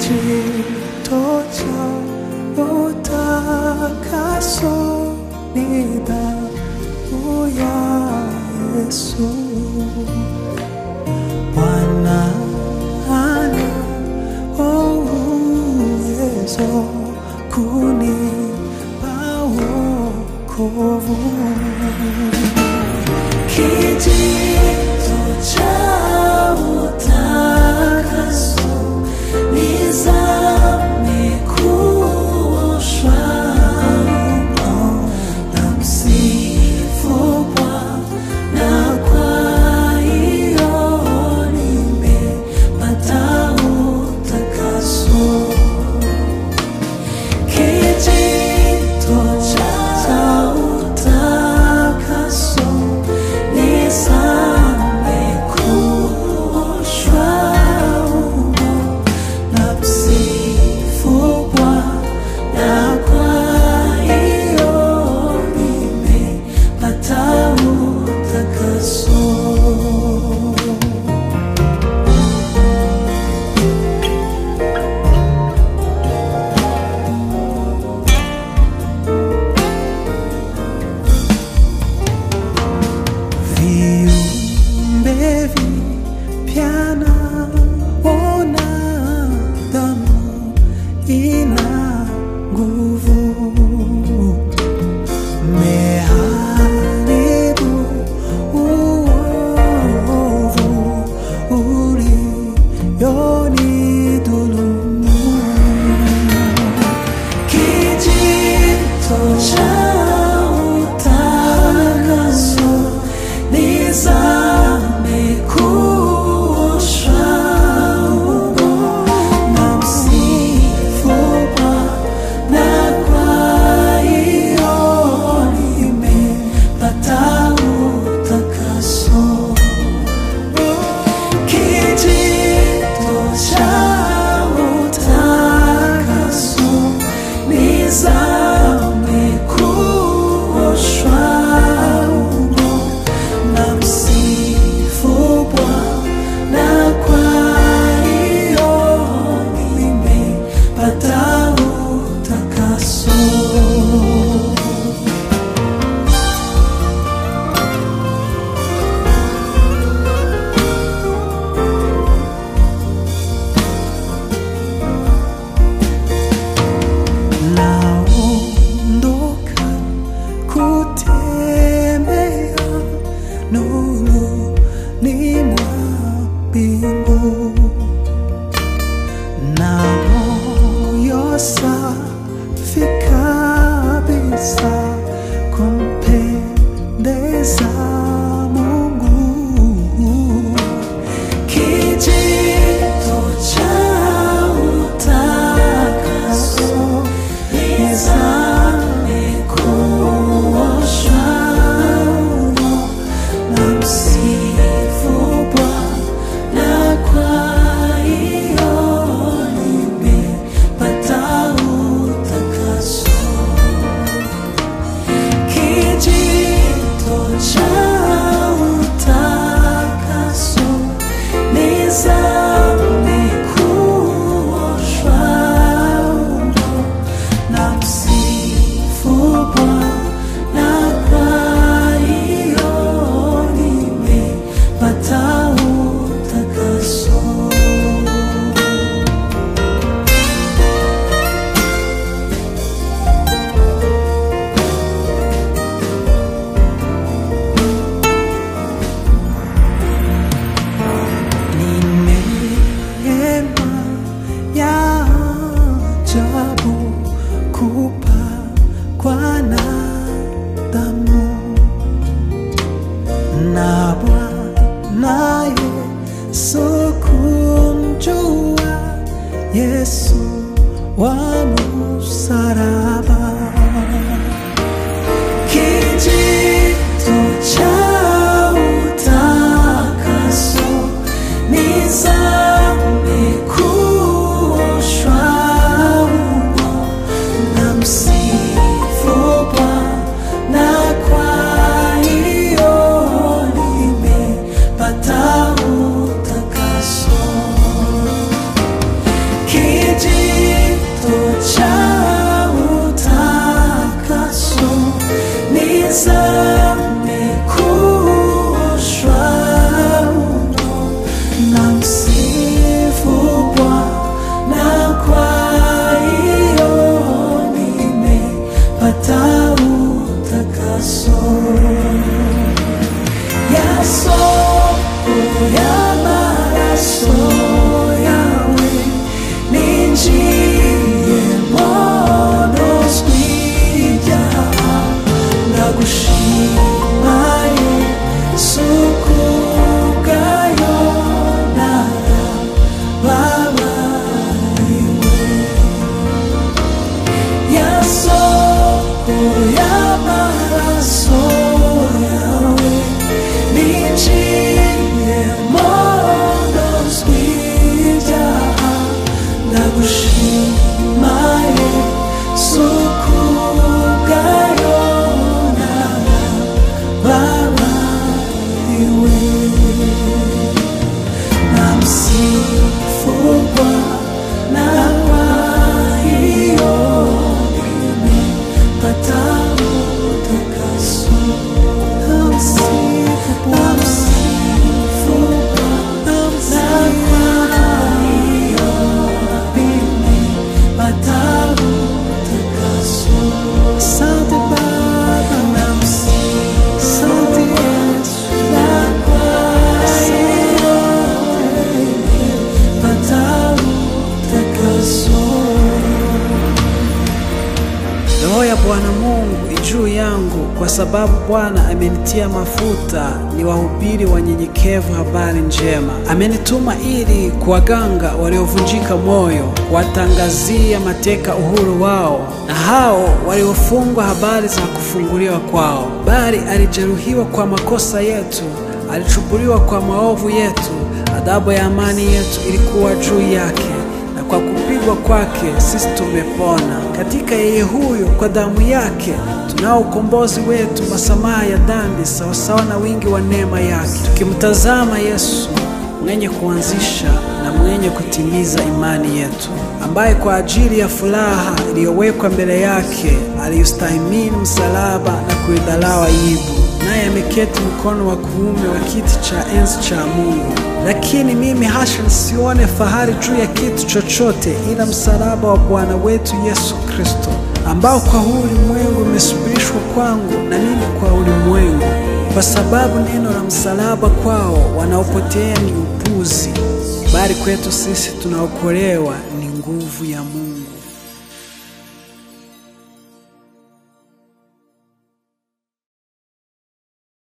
kijito cha utakaso ni damu ya Yesu. Bwana ana uwezo kunipa wokovu. Kijito cha utakaso nizame kuoshwa humo na msifu Bwana, kwa hiyo nimepata utakaso. Kijito cha utakaso nizame kuoshwa humo na msifu Bwana, kwa hiyo nimepata utakaso. viumbe vipya naona damu ina nguvu meharibu uovu ulionidhulumu kijito cha utakaso nizame kuoshwa humo na msifu Bwana, kwa hiyo nimepata utakaso. Kijito cha utakaso nizame kuoshwa humo na msifu Bwana, kwa hiyo nimepata utakaso. naondoka kutembea nuruni mwa mbingu na moyo safi kabisa kumpendeza Mungu kijito cha utakaso nizame kuoshwa humo na msifu Bwana, kwa hiyo nimepata utakaso. Kijito cha utakaso nizame kuoshwa humo na msifu Bwana, kwa hiyo nimepata utakaso. Ni neema ya ajabu kupakwa na damu na Bwana Yesu kumjua Yesu wa msalaba kijito cha utakaso nizame kuoshwa humo na msifu Bwana, kwa hiyo nimepata utakaso. ushima yesu kugayona babariwe namsifu Bwana kwa hiyo nimepata utakaso. Namsifu Bwana kwa hiyo nimepata utakaso. Asante Baba, namsifu Yesu na kwa hiyo nimepata utakaso. Roho ya Bwana Mungu juu yangu, kwa sababu Bwana amenitia mafuta niwahubiri wanyenyekevu habari njema. Amenituma ili kuwaganga waliovunjika moyo, kuwatangazia mateka uhuru wao, na hao waliofungwa habari za kufunguliwa kwao. Bali alijeruhiwa kwa makosa yetu, alichubuliwa kwa maovu yetu, adhabu ya amani yetu ilikuwa juu yake na kwa kupigwa kwake sisi tumepona. Katika yeye huyo, kwa damu yake tunao ukombozi wetu, masamaha ya dhambi sawasawa na wingi wa neema yake, tukimtazama Yesu mwenye kuanzisha na mwenye kutimiza imani yetu, ambaye kwa ajili ya furaha iliyowekwa mbele yake aliyostahimili msalaba na kuidharau aibu naye ameketi mkono wa kuume wa kiti cha enzi cha Mungu. Lakini mimi hasha nisione fahari juu ya kitu chochote ila msalaba wa Bwana wetu Yesu Kristo, ambao kwa huu ulimwengu umesubirishwa kwangu na mimi kwa ulimwengu, kwa sababu neno la msalaba kwao wanaopotea ni upuzi, bali kwetu sisi tunaokolewa ni nguvu ya Mungu.